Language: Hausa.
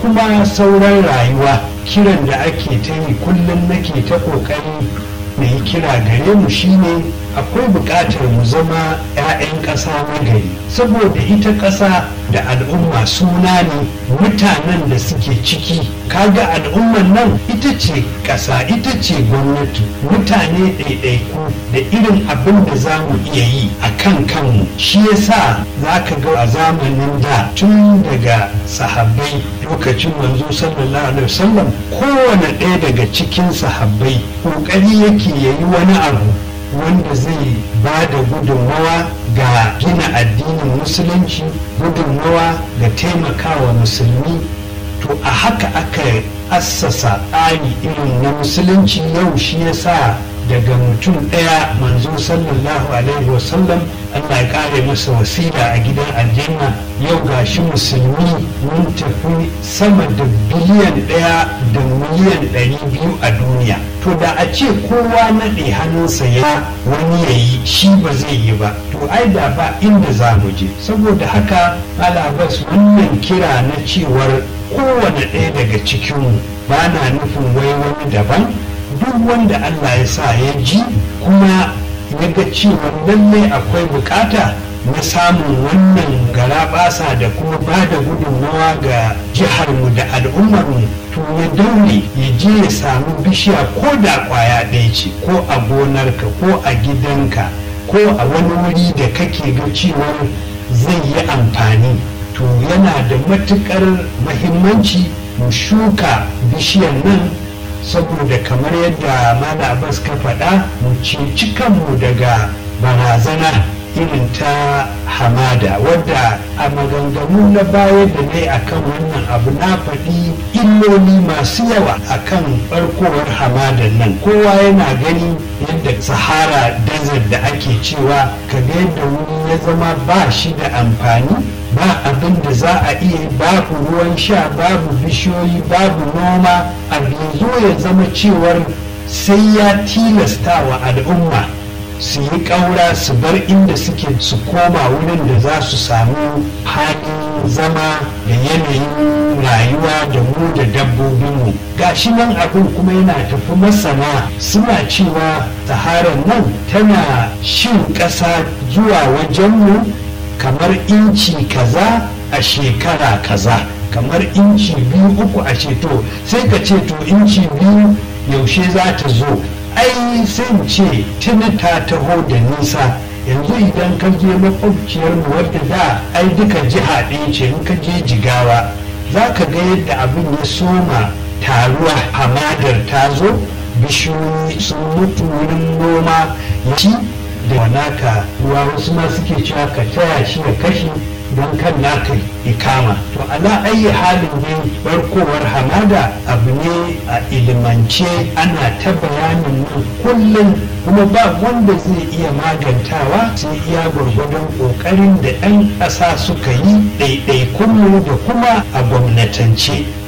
kuma sauran rayuwa kiran da ake ta yi kullum nake ta ƙoƙari na yi kira gare mu shine akwai buƙatar mu zama 'ya'yan ƙasa na gari saboda ita ƙasa da al'umma suna ne mutanen da suke ciki kaga al'umman nan ita ce ƙasa ita ce gwamnati mutane ɗaiɗaiku da irin abin da za mu iya yi a kan kanmu shi yasa za ka ga a zamanin da tun daga sahabbai lokacin manzo sallallahu alaihi wasallam kowane ɗaya daga cikin sahabbai ƙoƙari yake yayi wani abu wanda zai ba da gudunmawa ga gina addinin musulunci gudunmawa ga taimakawa musulmi to a haka aka assasa tsari irin na musulunci yau shi yasa daga mutum ɗaya manzo sallallahu alaihi wasallam Allah ya kare masa wasila a gidan aljanna yau gashi musulmi mun tafi sama da biliyan ɗaya da miliyan ɗari biyu a duniya to da a ce kowa naɗe hannunsa ya wani ya yi shi ba zai yi ba to ai da ba inda za mu je saboda haka alabas wannan kira na cewar kowane ɗaya daga cikinmu ba na nufin wai wani daban duk wanda Allah ya sa ya ji kuma ya ga cewa lallai akwai bukata na samun wannan garaɓasa da kuma ba da gudunmawa ga jiharmu da al'ummarmu to ya daure ya je ya samu bishiya ko da kwaya ɗaya ce ko a gonarka ko a gidanka ko a wani wuri da kake ga cewa zai yi amfani to yana da matuƙar mahimmanci mu shuka bishiyar nan saboda kamar yadda mala abbas ka faɗa mu ceci kanmu daga barazana irin ta hamada wadda a maganganu na baya da ne akan wannan abu na faɗi illoli masu yawa akan barkowar hamadan nan kowa yana gani yadda sahara desert da ake cewa kaga yadda wuri ya zama ba shi da amfani ba abin da za a iya babu ruwan sha babu bishiyoyi babu noma abu zo ya zama cewar sai ya tilasta wa al'umma su yi ƙaura su bar inda suke su koma wurin da za su samu halin zama da yanayin rayuwa da mu da dabbobinmu gashi nan abin kuma yana tafi masana suna cewa saharar nan tana shin ƙasa zuwa wajenmu kamar inci kaza a shekara kaza kamar inci biyu uku a ceto sai ka ce to inci biyu yaushe za ta zo ai sai mu ce tuni ta taho da nisa yanzu idan ka je makwabciyar mu wadda da ai duka jiha ɗaya ce in ka je jigawa za ka ga yadda abin ya soma taruwa hamadar ta zo bishiyoyi sun mutu wurin noma ya ci da wanaka ruwa wasu ma suke cewa ka taya shi ya kashe don kan naka ikama to ala ayi halin dai barkowar hamada abu ne a ilimance ana ta bayanin nan kullum kuma ba wanda zai iya magantawa sai iya gwargwadon kokarin da 'yan ƙasa suka yi ɗaiɗaikunmu da kuma a gwamnatance